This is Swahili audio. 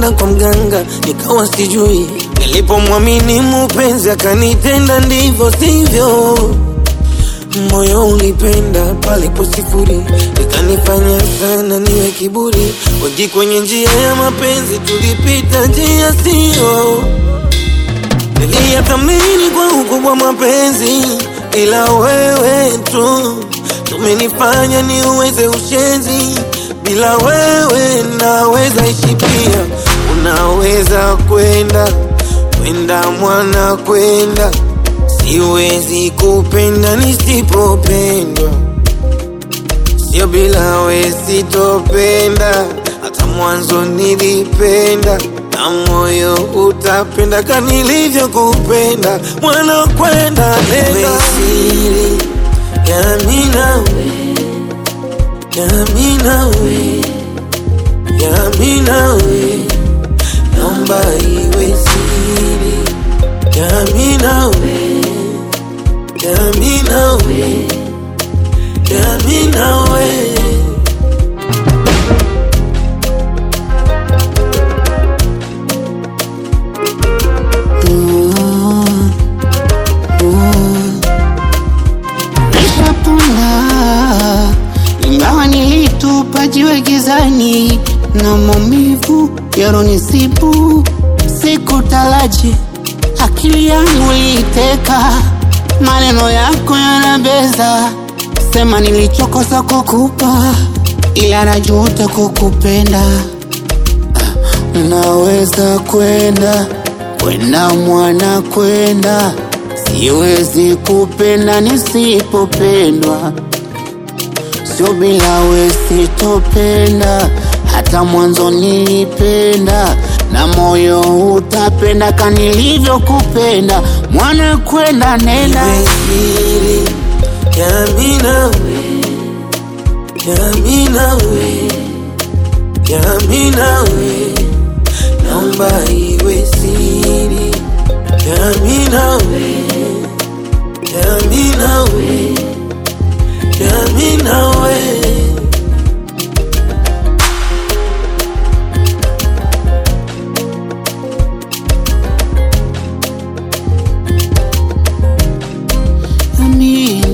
nilikwenda kwa mganga nikawa sijui, nilipomwamini mupenzi akanitenda ndivyo sivyo. Moyo ulipenda palipo sifuri, ikanifanya sana niwe kiburi. Wengi kwenye njia ya mapenzi tulipita njia sio, niliyathamini kwa ukubwa mapenzi, ila wewe tu tumenifanya niuweze ushenzi. Bila wewe naweza ishi pia, unaweza kwenda kwenda mwana kwenda Siwezi kupenda nisipopendwa, sio bila we sitopenda. Hata mwanzo nilipenda na moyo utapenda ka nilivyokupenda. Mwana kwenda nenda siri yami nawe, yami nawe, yami nawe, naomba iwe siri yami nawe Yami nawe, yami nawe. Nishapona ingawa nilitupa jiwe gizani na maumivu yaronisibu, sikutaraji akili yangu iliteka, maneno yako yanabeza, sema nilichokosa kukupa, ila najuta kukupenda. Naweza kwenda kwenda mwana kwenda, siwezi kupenda nisipopendwa, sio bila we sitopenda. Hata mwanzo nilipenda na moyo utapenda ka nilivyokupenda. Mwana kwenda nenda Iwe siri yami nawe, yami nawe, yami nawe. Naomba iwe siri yami nawe, yami nawe, yami nawe. Ami,